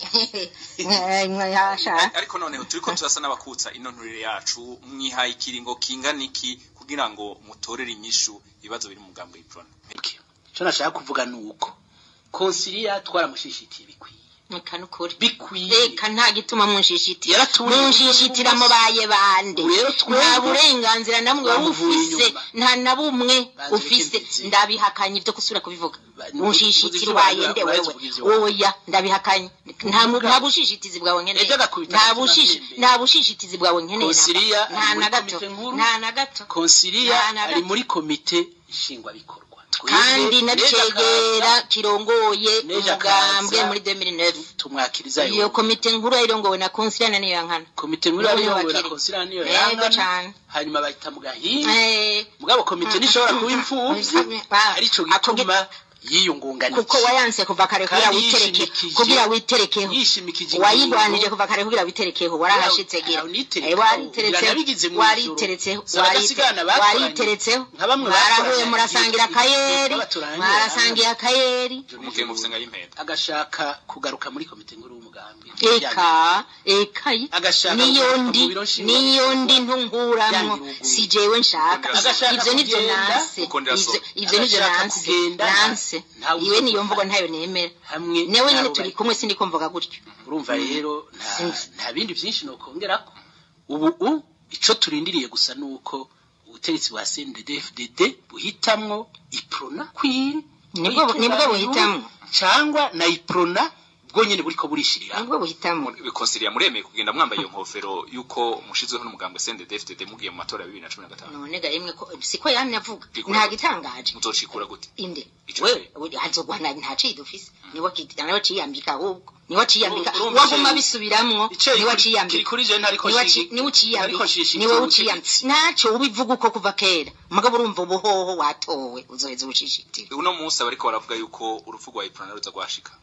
yasha ariko noneho turiko turasa n'abakutsa ino nturire yacu mwihaye ikiringo kingana iki kugira ngo mutorere inyishu ibibazo biri mu mugambo w'iprona icyo nashaka kuvuga ni uko konsiliya twaramushishitiye bikwiye reka nukuri bikwiye reka nta gituma munshishitira Yaratuye munshishitira mubaye bande Rero twebwe- nta burenganzira namwe Bamuvuye ufise inyuma. nta na bumwe Banze ufise bikemeze. ndabihakanye ibyo gusubira kubivuga Ba- munshishitira uvuze ubaye ivyo nde bavuze wewe uvuze ivyo. oya ndabihakanye nta mu- nta bushishitizi bwawe nkeneye Ejo agakubita nta agatima bushishi vyembe. nta bushishitizi bwawe nkeneye Konsiliya nta ari na muri gato komite nkuru. nta na gato konsiliya Nta na ari gato. muri komite nshingwabikorwa kandi Twebwe, nabicegera Neja kirongoye Neja umugambwe Kaza. muri 2009 Kaza, tumwakiriza iyo yo komite nkuru yayirongowe na konsiliya niyo yankana komite nkuru Niwe yabirongowe na wakiri. konsiliya niyo Yego yangana cane. hanyuma bahita mu gahinga Eh, mugabo komite ntishobora kuba imfuvyi Ah, arico ako gituma yiyungunganije kuko wayanse kuva kare kugira Kandi witereke yishimikije- kugira witerekeho yishimikije wayigwanije ingingo. kuva kare kugira witerekeho warahashitse gira Aho nitereka, Eh, wariteretseho biranabigize mw'ijoro. wariteretseho Si abadasigana warite- bakoranye. wariteretseho Nka bamwe mwarahuye bakoranye murasangira igihe- akayeri igihe turangira. mwarasangiye akayeri umugiye mufise nka y'impenda agashaka kugaruka muri komite nkuru y'umugambi eka eka Agashaka niyo kugaruka ndi mu biro nshingwa- niyo ndi ntunkuramwo Yangiruguye. si jewe nshaka Agashaka ivyo nivyo kugenda, nanse ukondera so. Ivyo- ivyo nivyo Agashaka nanse kugenda, nta- nanse ntawe iwe niyo uzokuva. mvugo ntayo nemera hamwe newe nyene n'abo turi bari- kumwe sindiko mvuga gutyo urumva rero nta Sinzi. nta bindi byinshi nokongerako ubu u ico turindiriye gusa nuko ubutegetsi bwa CNDD-FDD buhitamwo iprona kwiri Nibwo- nibwo buhitamwo. cyangwa na iprona bwo nyene buriko burishirira nibwo buhitamo bikonsiliya muremeye kugenda mwambaye iyo nkofero yuko mushizweho n'umugambo CNDD-FDD mugiye mu matora ya bibiri na cumi na gatanu none ga yemwe ko siko yamye avuga Bikora nta gute? gitangaje muzocikura gute inde Ico we gihe. we- hazogwana nta ciye dufise niwe kitana niwe ciyambika ahubwo niwe ciyambika Urumva waguma ico- bisubiramwo ico niwe kiri- ciyambika kiri kuri je ntariko niwe nshigi- ci- niwe uciyambika ntariko nshishikira niwe ubutegetsi. uciyambika naco ubivuga uko kuva kera mugabo urumva ubuhoho watowe uzoheza ubushishitira uno munsi abariko baravuga yuko urupfu rwa iprona ruza rwashika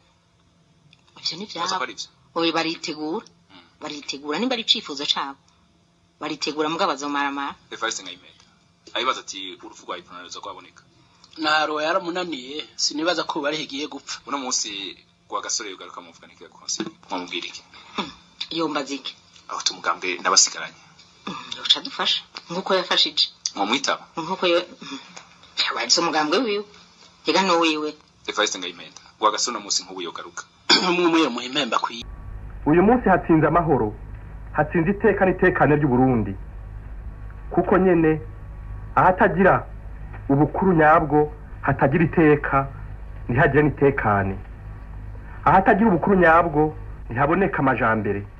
ivyo ni baza ko vyabo ari vyo oye baritegura baritegura nimba ari icifuzo cabo baritegura mugabo bazomaramara evariste nkayimenda abibaza ati urupfu rwa iprona ruza rwaboneka ntaro yaramunaniye sinibaza ko bari higiye gupfa uno munsi rwa gasore yugaruka muvuga n'ikiga konsili mwamubwira iki yombaza iki aho tumugambwe n'abasigaranye uca dufasha nk'uko yafashije mwamwitaba nk'uko yo yabaritse umugambwe wiwe rega n'uwiwe evariste nkayimenda rwa gasore uno munsi nk'ubu yogaruka umwe muri muhimpemba kwiye uyu munsi hatsinze amahoro hatsinze iteka n'itekane ry'uburundi kuko nyene ahatagira ubukuru nyabwo hatagira iteka ntihagire n'itekane ahatagira ubukuru nyabwo ntihaboneka amajambere